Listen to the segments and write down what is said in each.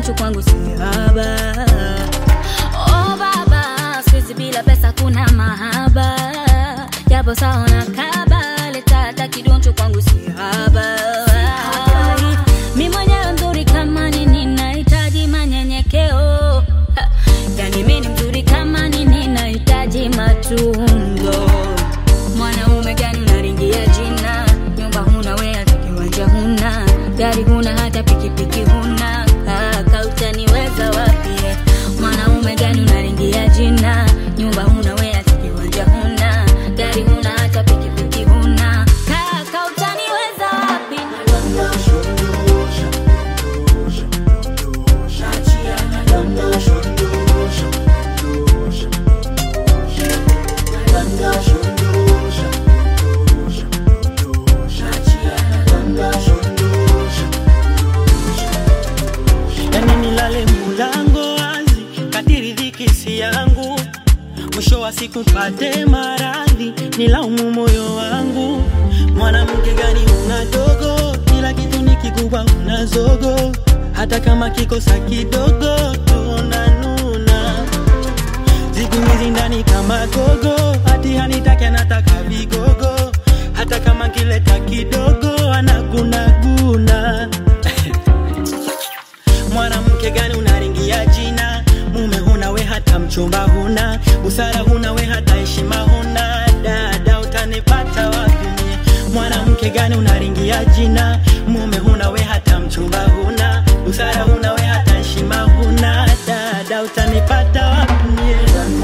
kidoncho kwangu si haba. Oh baba, siku bila pesa kuna mahaba, japo saona kaba, leta hata kidoncho kwangu si haba. Mi mwenyewe mzuri kama nini, nahitaji manyenyekeo. Ha, Yani mi ni mzuri kama nini, nahitaji matunzo. Mwanaume gani unaringia jina? Nyumba huna we, hata kiwanja huna, gari huna, hata pikipiki huna. Kaka utaniweza wapi? Mwanaume gani unaringia jina? Nyumba huna we, hata kiwanja huna, gari huna, hata pikipiki huna. Kaka utaniweza wapi? yani nilale mulango wazi kadiri dhiki si yangu mwisho wa siku pate maradhi nilaumu moyo wangu mwanamke gani una dogo kila kitu ni kikubwa una zogo hata kama kikosa kidogo tunanuna siku hizi ndani kama gogo hati hanitaki anataka vigogo hata kama kileta kidogo anagunaguna mwanamke gani unaringia jina mume huna we hata mchumba huna busara huna we hata heshima huna dada utanipata wapi mie? mwanamke gani unaringia jina mume huna we hata mchumba huna busara huna we hata heshima huna dada utanipata wapi mie?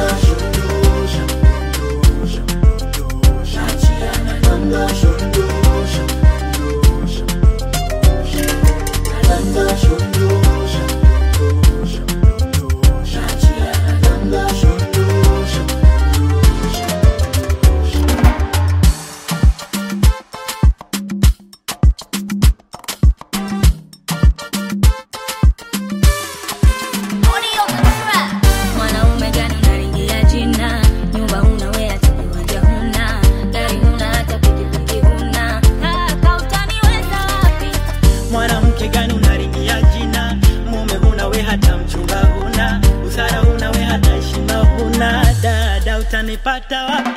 Mwanaume gani unaringia jina? Nyumba huna we, hata kiwanja huna, gari huna, hata pikipiki huna. Kaka utaniweza wapi? mwanamke gani unaringia jina mume huna we hata mchumba huna busara huna we hata heshima huna dada utanipata wapi